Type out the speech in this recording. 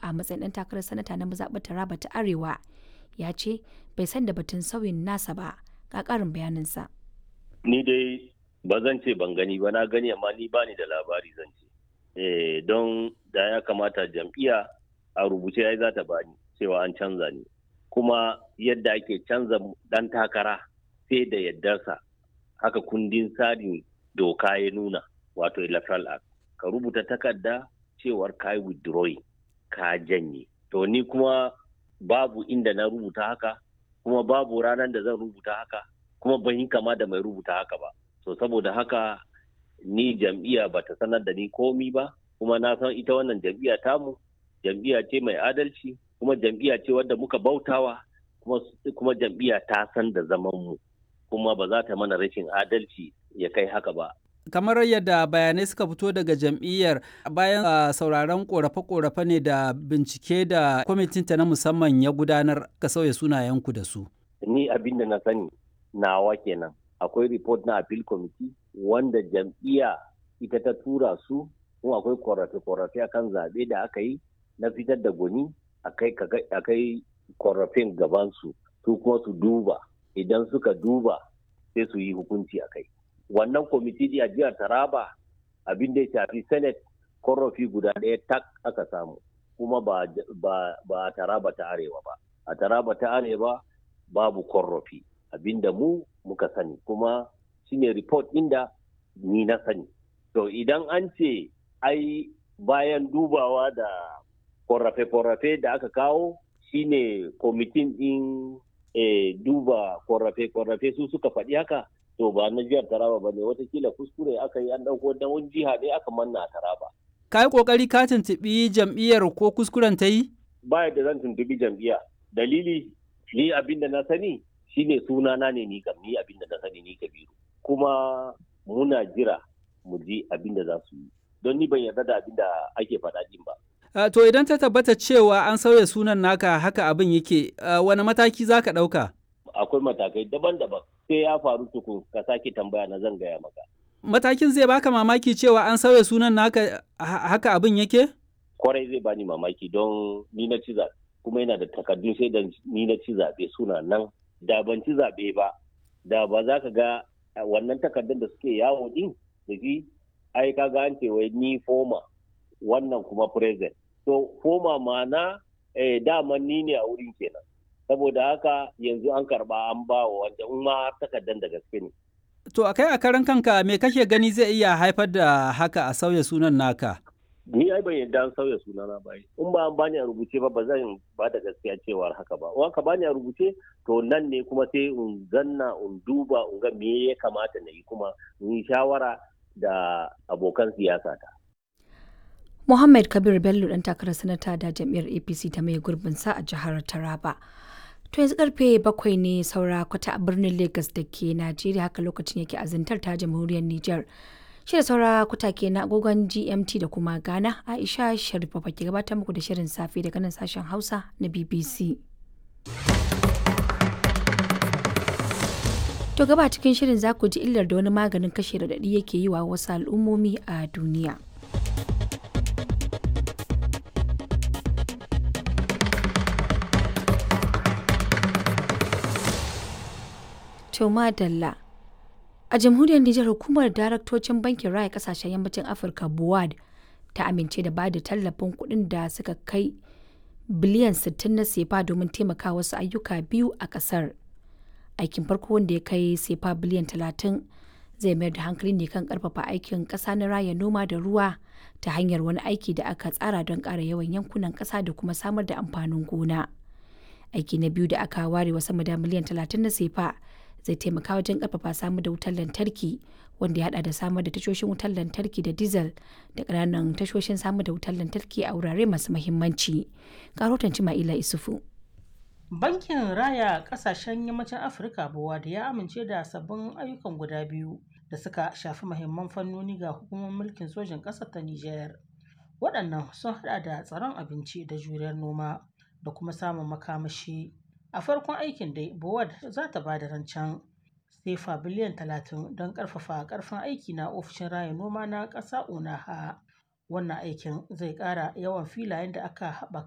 a matsayin ɗan takarar sanata na mazaɓar Taraba ta Arewa ya ce bai san da batun sauyin nasa ba ga ƙarin bayaninsa. Ni dai ba zan ce ban gani ba na gani amma ni bani da labari zan ce. Eh, don da ya kamata jam'iyya a rubuce ya za ta bani cewa an canza ni. Kuma yadda ake canza ɗan takara sai da yardarsa haka kundin tsarin doka ya nuna wato electoral act ka rubuta takarda cewar ka yi withdrawing ka janye to ni kuma babu inda na rubuta haka kuma babu ranar da zan rubuta haka kuma ban yi kama da mai rubuta haka ba so saboda haka ni jam'iyya ba ta sanar da ni komi ba kuma na san ita wannan jam'iyya tamu jam'iyya ce mai adalci kuma jam'iyya ce wadda muka bautawa kuma, kuma jam'iyya ta san da zaman mu kuma ba za ta mana rashin adalci ya kai haka ba kamar yadda bayanai suka fito daga jam'iyyar bayan uh, sauraron korafe-korafe ne da bincike da kwamitinta na musamman ya gudanar ka sauya sunayenku da su. Ni abin da na sani nawa kenan akwai report na appeal committee wanda jam'iyya ita ta tura su kuma akwai korafe-korafe akan zaɓe da aka yi na fitar da gwani akai korafin gabansu su kuma su duba idan suka duba sai su yi hukunci a kai. wannan kwamiti a jihar taraba abin da ya shafi senate korafi guda ɗaya tak aka samu kuma ba, a taraba ta arewa ba a taraba ta arewa babu korafi abin da mu muka sani kuma shine report inda ni na sani to idan an ce ai bayan dubawa da korafe-korafe da aka kawo shine kwamitin ɗin e, duba korafe-korafe su suka faɗi haka to ba na jihar Taraba ba ne watakila kuskure aka yi an ɗauko da wani jiha ne aka manna a Taraba. Ka yi ƙoƙari ka tuntuɓi jam'iyyar ko kuskuren ta yi? Ba da zan tuntuɓi jam'iyya. Dalili ni abin da na sani shine sunana ne ni kam ni abin da na sani ni Kabiru. Kuma muna jira mu ji abin da za su yi. Don ni ban yarda da abin da ake faɗa din ba. Uh, to idan ta tabbata cewa an sauya sunan naka haka abin yake uh, wani mataki za ka ɗauka? Akwai matakai daban-daban. sai ya faru tukun ka sake tambaya na zan gaya maka. Matakin zai baka mamaki cewa an sauya sunan naka haka abin yake? Kwarai zai bani mamaki don ni na ci zaɓe kuma yana da takardun sai da ni na ci zaɓe suna nan da ban ci zaɓe ba da ba za ka ga wannan takardun da suke yawo din da shi ai ka ga an ce wai ni foma wannan kuma present to foma ma'ana eh, dama ni ne a wurin kenan saboda haka yanzu an karba an ba wa wanda in ma takardar da gaske ne. To a kai a karan kanka me kake gani zai iya haifar da haka a sauya sunan naka? Ni ai ban yadda an sauya sunana ba in ba an bani a rubuce ba ba zan ba da gaskiya cewar haka ba. In ka bani a rubuce to nan ne kuma sai in zanna in duba in ga me ya kamata na yi kuma in yi shawara da abokan siyasa ta. Muhammad Kabir Bello ɗan takarar sanata da jam'iyyar APC ta mai gurbin sa a jihar Taraba. To yanzu karfe bakwai ne saura kwata a birnin Lagos da ke Najeriya haka lokacin yake azantar ta jamhuriyar Nijar. Shi da saura kwata ke na agogon GMT da kuma Ghana Aisha Sharifa ke gabatar muku da shirin safe daga nan sashen Hausa na BBC. To gaba cikin shirin za ku ji illar da wani maganin kashe raɗaɗi yake yi wa wasu al'ummomi a duniya. To madalla. A jamhuriyar Nijar hukumar daraktocin bankin raya kasashen yammacin Afirka BUAD ta amince da bada tallafin kuɗin da suka kai biliyan 60 na sefa domin taimaka wasu ayyuka biyu a ƙasar. Aikin farko wanda ya kai sefa biliyan 30 zai mayar da hankali ne kan ƙarfafa aikin ƙasa na raya noma da ruwa ta hanyar wani aiki da aka tsara don ƙara yawan yankunan ƙasa da kuma samar da amfanin gona. Aiki na biyu da aka ware wa sama da miliyan 30 na sefa zai taimaka wajen karfafa samar da wutar lantarki wanda ya hada da samar da tashoshin wutar lantarki da diesel da ƙananan tashoshin samar da wutar lantarki a wurare masu mahimmanci. Karotan Cima'ila Isufu. Bankin Raya Ƙasashen Yammacin Afirka Bowa da ya amince da sabbin ayyukan guda biyu da suka shafi mahimman fannoni ga hukumar mulkin sojin ƙasar ta Nijar. Waɗannan sun hada da tsaron abinci da juriyar noma da kuma samun makamashi. A farkon aikin dai, Bowad za ta ba da rancen sefa biliyan talatin don ƙarfafa ƙarfin aiki na ofishin raya noma na ƙasa Unaha. Wannan aikin zai ƙara yawan filayen da aka haɓaka